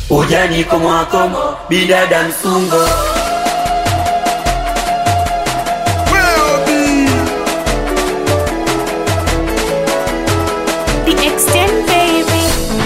ujani komwakomo bidada msungo The extent baby.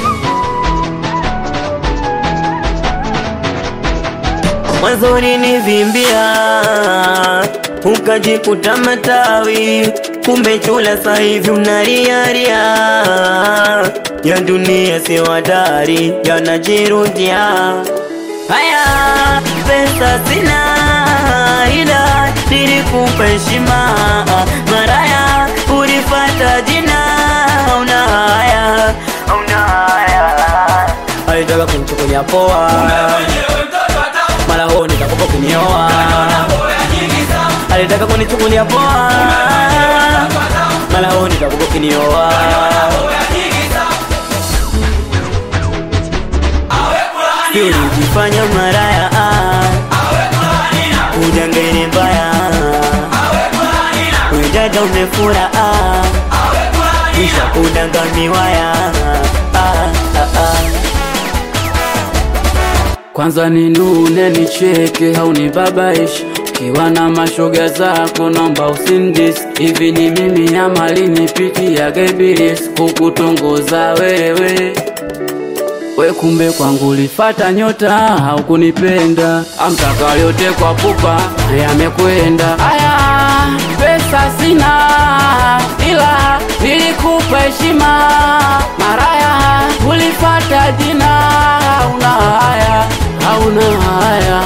mwanzoni nivimbia ukajikuta matawi kumbe chula sahivi unariaria ya dunia si wadari yanajirudia haya pesa sina ila nilikupa heshima maraya ulifata jina una haya una haya alitaka kumchukulia poa mara huo nitakupa kunioa alitaka kunichukulia poa mara huo nitakupa kunioa si ulijifanya maraya ujangeni mbaya wejaja umefura kisha kudangamiwaya Kwanza ninune nicheke haunibabaishi ukiwa na mashoga zako naomba usindis hivi ni mimi ama linipitia gebilis kukutongoza wewe we kumbe kwangu ulifata nyota haukunipenda amtaka yote kwa pupa na yamekwenda aya pesa sina ila nilikupa heshima maraya ulifata jina hauna haya hauna haya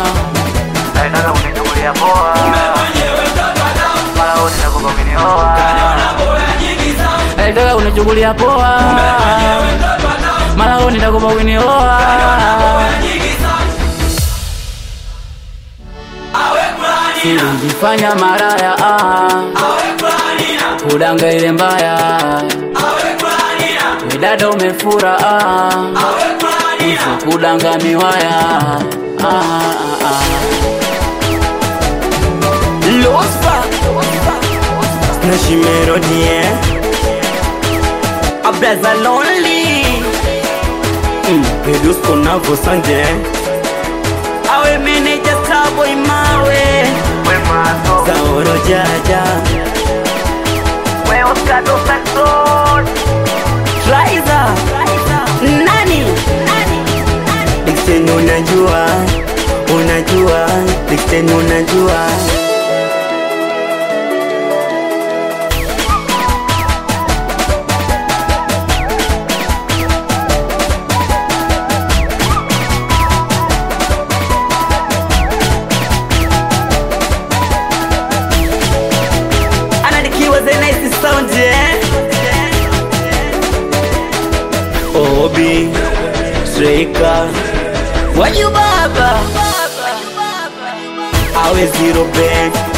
alitaka unichukulia poa mara huo nitakupa kunioa silijifanya maraya ah. kudanga ile mbaya wedada umefura ah. Uso kudanga miwaya ah, ah, ah. Lofa na shimerodie Abraza lonely mm, Pedusko navo sanje Awe meneja starboy mawe Saoro jaja Traiza Nani Dixon unajua Unajua Dixon unajua anadikiwa the nice sound eh? Obi Streka Waju baba Awe zero band